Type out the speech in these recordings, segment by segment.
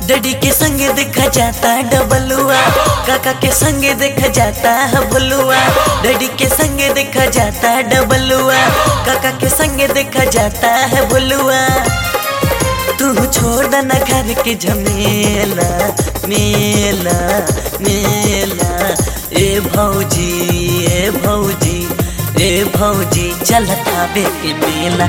daddy के संगे देखा जाता है डबलुआ काका के संगे देखा जाता है भुलुआ डैडी के संगे देखा जाता है डबलुआ काका के संगे देखा जाता है भुलुआ तू छोड़ देना घर के झमेला मेला मेला ए भौजी ए भौजी ए भौजी चलत आवे के मेला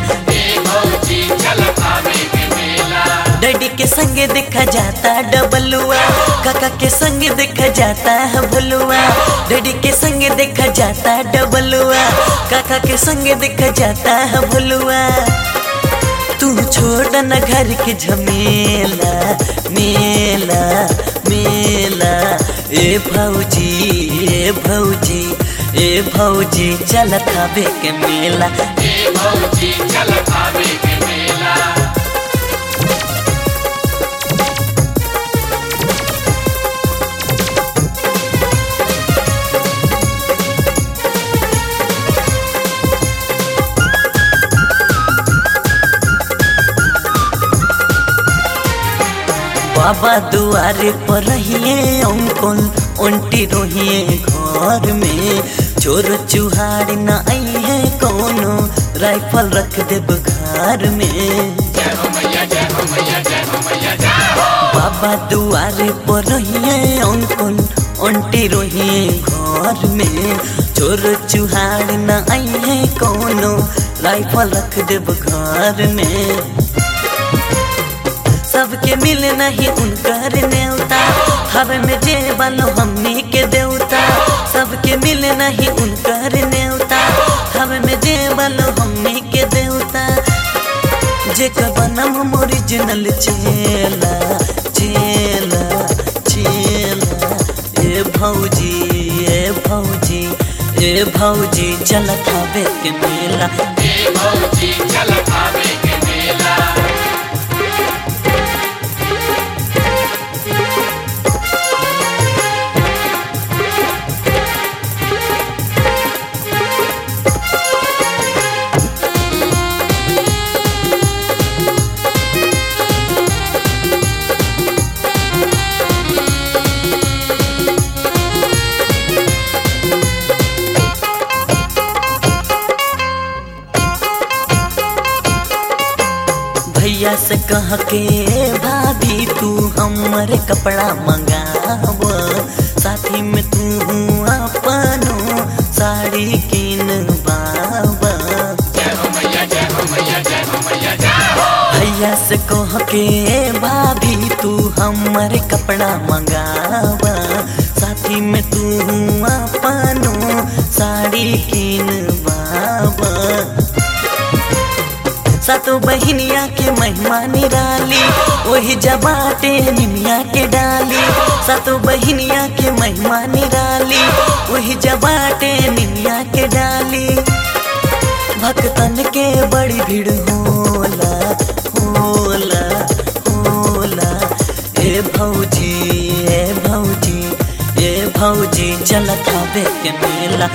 डैडी के संगे देखा जाता है डबलुआ काका के संगे देखा जाता है भुलुआ डैडी के संगे देखा जाता है डबलुआ काका के संगे देखा जाता है भुलुआ तू छोड़ न घर के झमेला मेला मेला ए भौजी ए भौजी ए भौजी चलत आवे के मेला बाबा दुआरे पर रहिए अंकुल उल्टी रोहिए घर में चोर चुहार न आई है कोनो राइफल रख दे घर में बाबा दुआरे पर रहिए अंकुल उल्टी रोहिए घर में चोर चुहार न आई है कोनो राइफल रख दे घर में सबके मिले नहीं उनकर नेवता हवे में जे बनो हमनी के देवता सबके मिले नहीं उनकर नेवता हवे में जे बनो हमनी के देवता जे बनम ओरिजिनल चेला चेला चेला ए भौजी ए भौजी ए भौजी चलत हवे के मेला भैया से कह के भाभी तू हमर कपड़ा मंगाव साथी में तू अपनो साड़ी किन बाबा भैया से कह के भाभी तू हमर कपड़ा मंगाव साथी में तू अपनो साड़ी किन बाबा सतो बहिनिया के महिमा निराली वही जबाटे निमिया के डाली सतो बहिनिया के महिमा निराली वही जबाटे निमिया के डाली भक्तन के बड़ी भीड़ होला होला होला ए भौजी ए भौजी ए भौजी चलत हवे के मेला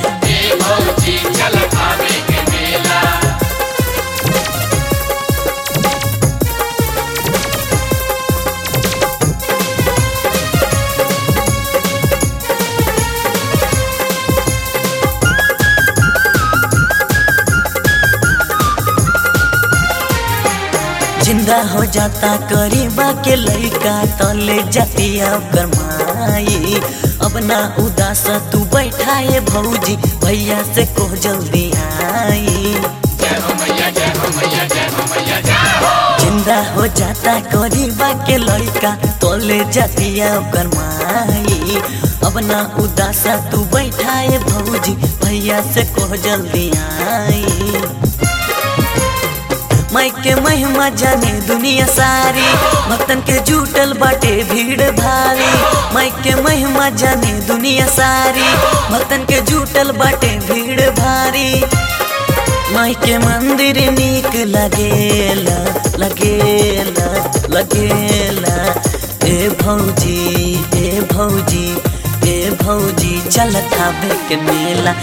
जिंदा हो जाता करीबा के लड़का तले जातिया गरमाई अब ना उदास तू बैठाए भौजी भैया से को जल्दी आई जिंदा हो जाता करीबा के लड़का तले जातिया गरमाई अब ना उदास तू बैठाए भौजी भैया से को जल्दी आई माई के महिमा जाने दुनिया सारी भक्तन के जुटल बाटे भीड़ भारी माई के महिमा जाने दुनिया सारी भक्तन के जुटल बाटे भीड़ भारी माई के मंदिर नीक लगेला लगेला लगेला ए भौजी ए भौजी ए भौजी चलत आवे के मेला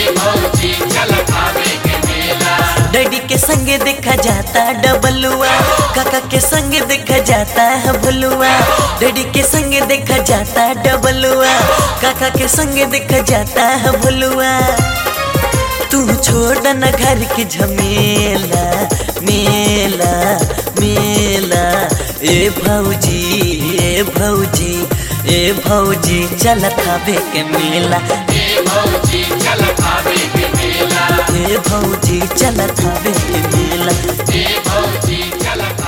डैडी के संगे देखा जाता है डबलुआ काका के संगे देखा जाता है भुलुआ डैडी के संगे देखा जाता डबलुआ काका के संगे देखा जाता है भुलुआ तू छोड़ न घर की झमेला मेला मेला ए भौजी ए भौजी ए भौजी चल खाबे के मेला ए भौजी चल खावे के मेला ए भौजी चल खाबे के मेला ए भौजी चल खावे